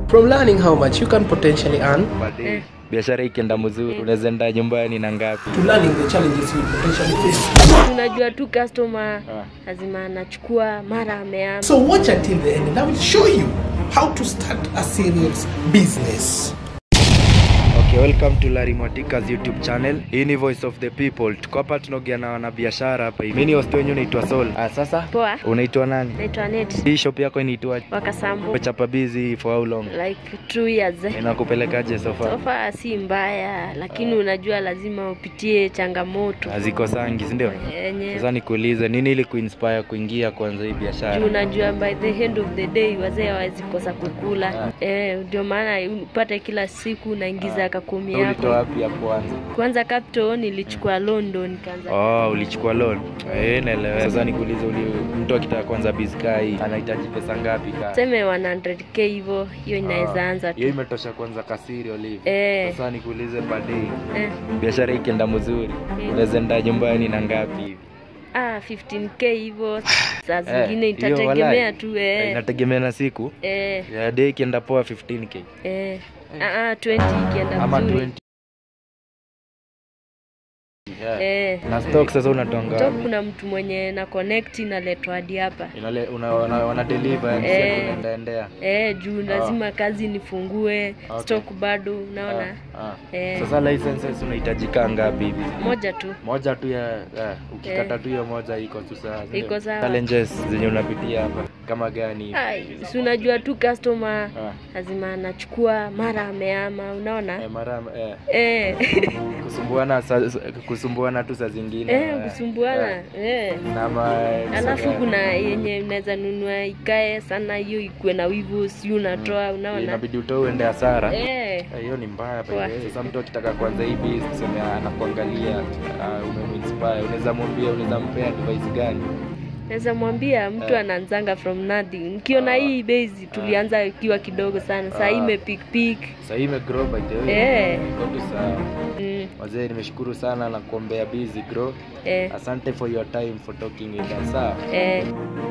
From learning how much you can potentially earn Baadaye, biashara ikienda mzuri unaweza enda nyumbani na ngapi to learning the challenges you potentially face. Unajua tu customer lazima anachukua mara ameama. So watch until the end and I will show you how to start a serious business. Okay, welcome to Larry Mwatika's YouTube channel. Hii ni Voice of the People. Tuko hapa tunaongea na wanabiashara hapa hivi. Mimi ni host wenyu naitwa Sol. Ah, sasa Poa, unaitwa nani? naitwa Net Hii shop yako inaitwa Wakasambo Chapa Busy for how long? like two years. Inakupelekaje so far? Sofa si mbaya, lakini unajua lazima upitie changamoto Hazikosangi, si ndio? yenye Sasa nikuulize nini ili kuinspire kuingia kwanza hii juu biashara? unajua by the end of the day wazee hawawezi kosa kukula eh, ndio maana upate kila siku unaingiza kakumi Ulitoa yako. wapi ya kwanza? Kwanza capital nilichukua London nikaanza Oh, ulichukua loan. Eh, naelewa. Sasa nikuulize uli mtu akitaka kwanza bizika hii anahitaji pesa ngapi ka? tuseme 100k hivyo, hiyo inaweza anza Hiyo tu imetosha kwanza kasiri olive. eh, Sasa nikuulize baadaye eh. biashara ikienda mzuri unaweza enda nyumbani na ngapi hivi? Ah, 15k hivyo saa Eh, zingine hiyo itategemea walai. tu Eh, eh. Inategemea na siku. Eh, Ya day ikienda poa 15k eh. Ah, ah, 20 ikienda ama vizuri 20. Yeah. eh. Na stock sasa unatonga Top kuna mtu mwenye na connect inaletwa hadi hapa inale una, una, wana deliver yani Eh. sasa unaenda endea. eh, juu lazima kazi nifungue Okay. stock bado unaona Ah, ah. eh, Sasa licenses unahitajika ngapi hivi? moja tu Moja tu ya ya, ukikata tu hiyo moja iko tu sawa. si ndio? Iko sawa. Challenges zenye unapitia hapa kama gani? Ai, si unajua tu customer Ah. lazima anachukua mara ameama unaona Eh, mara eh, eh. kusumbuana sa, sa- kusumbuana tu saa zingine. eh, eh, kusumbuana eh. na ma, alafu tuseme, kuna yenye unaweza nunua ikae sana hiyo ikuwe na wivu si unatoa unaona inabidi utoe uende hasara. eh, Eh, hiyo ni mbaya by the Poa. way. Sasa mtu akitaka kuanza hivi tuseme anakuangalia uh, umeminspire, unaweza mwambia, unaweza mpea advice gani? naweza mwambia mtu Eh. anaanzanga from nothing nikiona Ah. hii base tulianza ikiwa kidogo sana saa hii Ah. imepikpik Sasa hii imegrow by the way. Eh. Iko tu sawa. mm, Wazee, nimeshukuru sana na kuombea busy grow. eh, Asante for your time for talking with us. Sawa. eh.